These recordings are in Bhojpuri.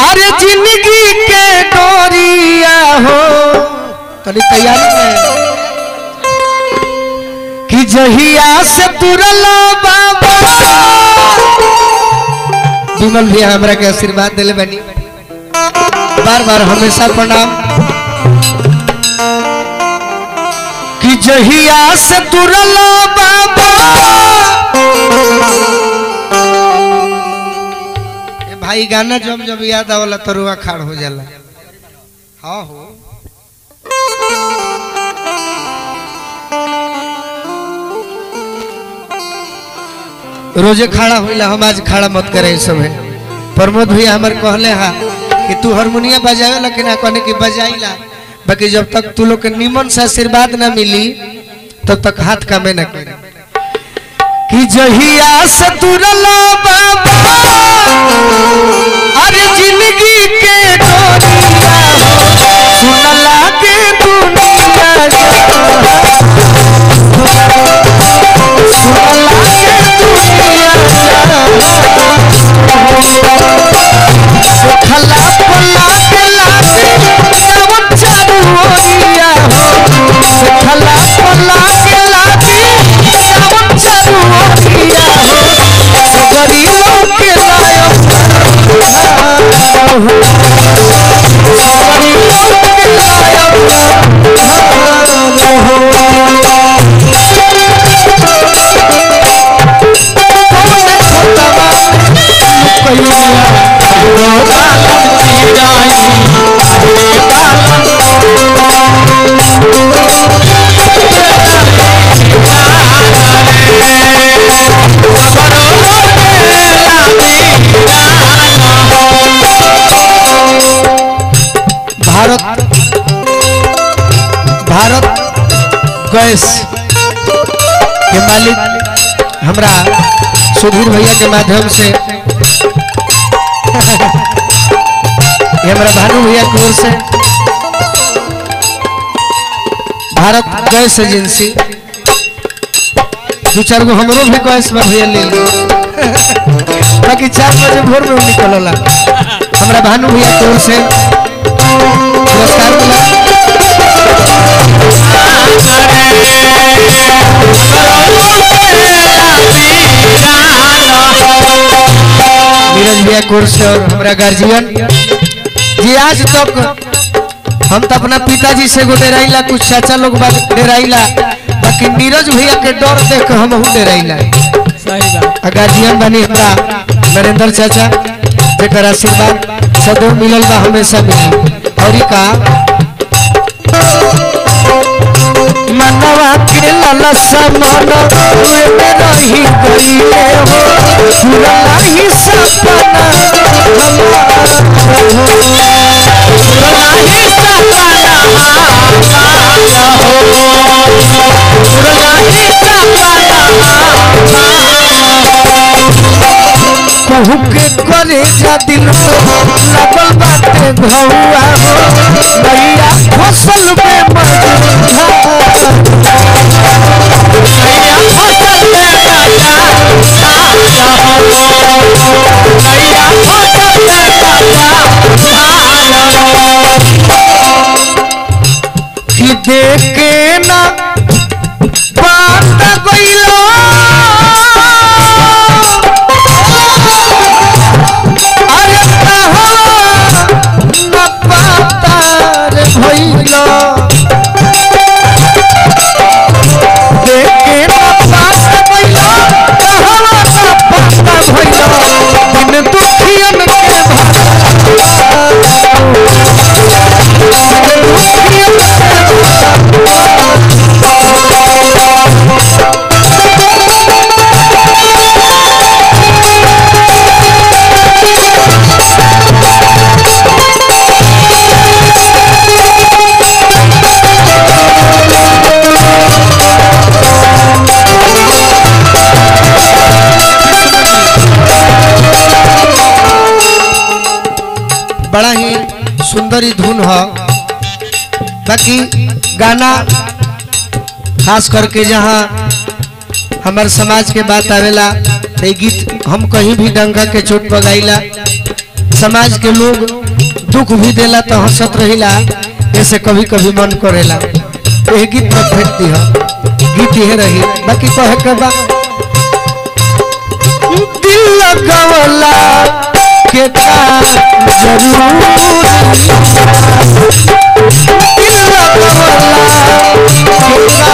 अरे जिंदगी के डोरिया हो तनी तैयारी में कि जहिया से तुरला बाबा विमल भैया हमरा के आशीर्वाद दिले बनी बार बार हमेशा प्रणाम कि जहिया से तुरला बाबा ए भाई गाना जब जब याद आवला तरुआ खाड़ हो जाला हाँ हो रोजे खड़ा होइला हम आज खड़ा मत करे इस समय प्रमोद भैया हमर कहले हा कि तू हारमोनिया बजावे ला कि ना कहने की बजाइला बाकी जब तक तू लोग के निमन से आशीर्वाद ना मिली तब तक हाथ कामे ना करे कि जहिया से तुरला बाबा अरे जिंदगी के डोरिया हो सुन लागे दुनिया जहां सुन लागे दुनिया जहां सुखला पला के लागे नवन चारू ओरिया हो सुखला पला के लागे नवन चारू ओरिया हो सगरी लोके लायो सगरी लोके लायो भारत भारत गैस के मालिक हमरा सुधीर भैया के माध्यम से ये हमारा भानु भैया की ओर से भारत गैस एजेंसी दो चार गो हमरो भी गैस में भैया ले ली बाकी चार बजे भोर में निकलला हमरा भानु भैया की ओर से पुरस्कार मिला नीरज भैया कोर्स और हमारा गार्जियन जी आज तक हम तो अपना पिताजी से गो डेराइला कुछ चाचा लोग बात डेराइला बाकी नीरज भैया के डर देख के हम डेराइला सही बात आ गार्जियन बनी हमरा नरेंद्र चाचा जेकर आशीर्वाद सदैव मिलल बा हमेशा मिली और ई का मनवा के ललसा मन हुए में रही गईले हो पूरा ही सपना हमारा हो पूरा ही सपना हमारा हो पूरा ही सपना कहू के करे जा दिल लगल बाटे घौआ हो नैया फसल में मजूरा नैया फसल में मजूरा नैया फसल में मजूरा कि देखे ना बात गइलो अरे कहाँ न पातार भइलो देखे न पात गइलो कहाँ न पाता भइलो दिन दुखियन के भाता दिन दुखियन के बड़ा ही सुंदर ही धुन है बाकी गाना खास करके जहाँ हमारे समाज के बात आवेला तो ये गीत हम कहीं भी डंका के चोट पर गाइला समाज के लोग दुख भी देला तो हंसत रहिला ऐसे कभी कभी मन करेला ये गीत में फेंक दी गीत ये रही बाकी कहे के बा दिल लगवला के का जरूर दिल लगवला के का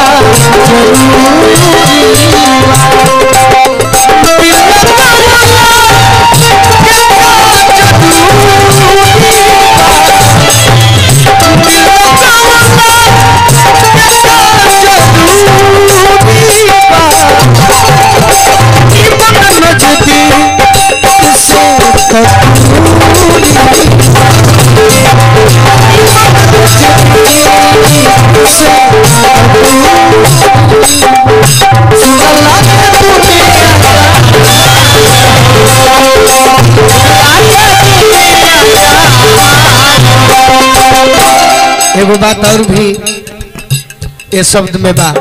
एगो बात और भी ये शब्द में बा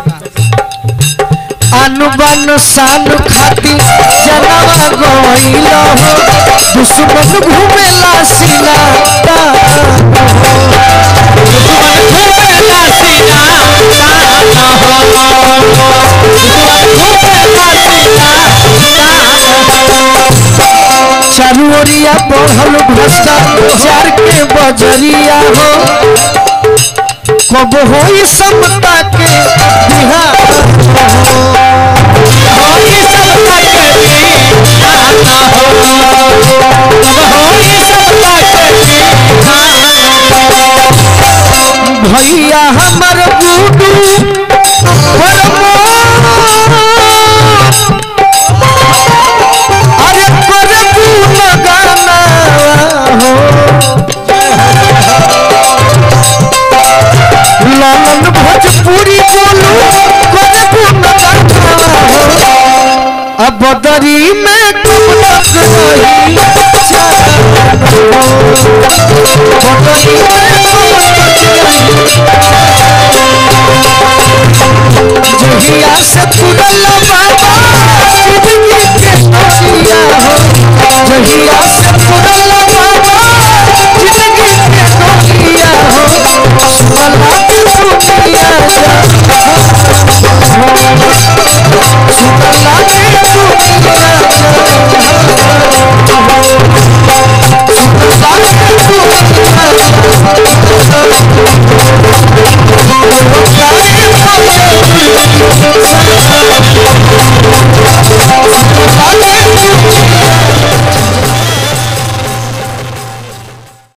अनुबन शान खाती जनवा गइल हो दुश्मन घूमेला सीना चारू ओरिया बढ़ल भ्रष्टाचार के बजरिया हो कब होई समता के बिहार होई समता के बिहार हो कब होई समता के बिहार भैया हमर गुडू अरे करबू लगाना हो लालन भोजपुरी बोलू करबू लगाना हो अब बदरी में कब तक रही बदरी में जहिया से तुरल बाबा जिंदगी के सोनिया हो जहिया से तुरल